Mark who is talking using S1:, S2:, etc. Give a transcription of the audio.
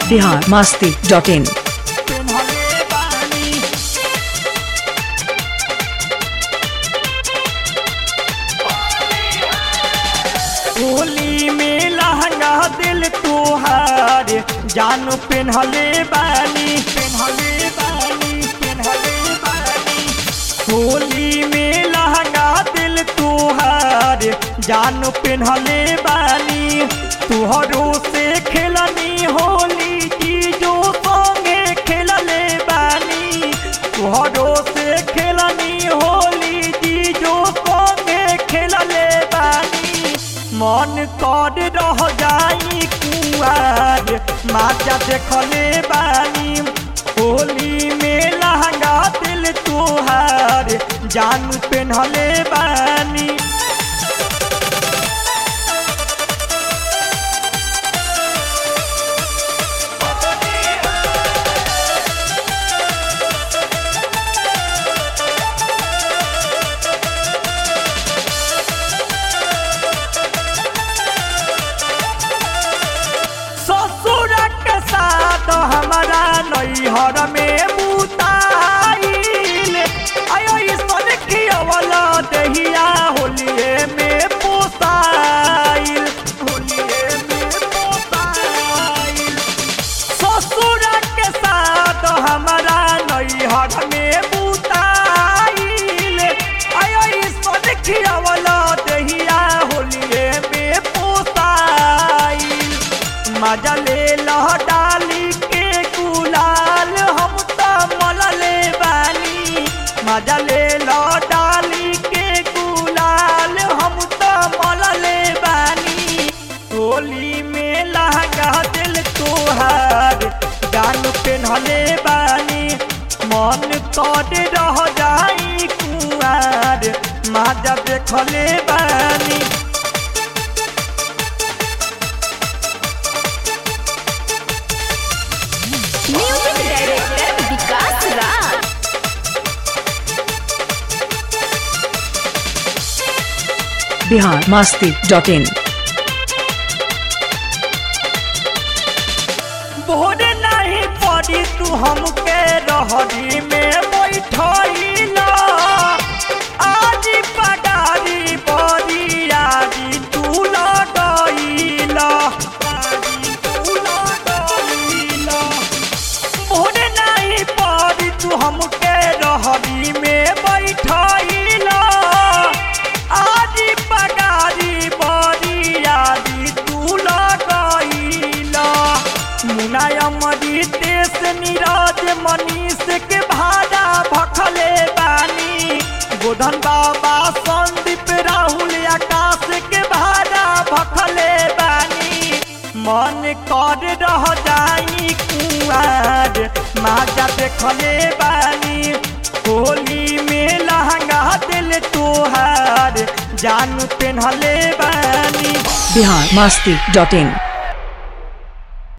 S1: Bihar Masti dot इन
S2: पेन्हले बानी होली में लहंगा दिल तोहार जानू पेन्हले बानी पेन्हले बानी पेन्हले बानी होली में लहंगा दिल तोहार जानू पेन्हले बानी तुहरो से खेलनी होली की जो संगे खेलले बानी तुहरो से खेलनी होली की जो संगे खेलले बानी मन कर रह जाई कुआर माचा देखले बानी होली में लहंगा दिल तोहार जानू पेन्हले बानी ससुर के साथ हमारा नैहर में बुताइल आयो ईश्वर की अवल दहिया होलिए में पोसाइल होलिए में पोसाइल ससुर के साथ हमारा नैहर में बुताइल आयो ईश्वर की अवल दहिया होलिए में पोसाइल मजा ले लह डाली के गुलाल हम तो मलले बानी मजा ले लह डाली के गुलाल हम तो मलले बानी होली में लहंगा दिल तोहार गान पेन्हले बानी मन कर रह जाई कुआर मजा देखले बानी
S3: music director Vikas Raj
S1: Bihar Masti dot in
S2: भोर नहीं पड़ी तू हमके रहरी में बैठैला आज पडारी बड़ी यारी तू लगैला यारी तू लगैला भोर नहीं पड़ी तू हमके रहरी में बैठैला आज पडारी बड़ी यारी तू लगैला मुनायमरी देश निराज मनीष के भाड़ा भखले बानी गोधन बाबा संदीप राहुल आकाश के भाड़ा भखले बानी मन कर रह जाई कुआर माजा देखले बानी होली में लहंगा दिल तोहार जानू पेन्हले बानी
S1: बिहार मास्ती डॉट इन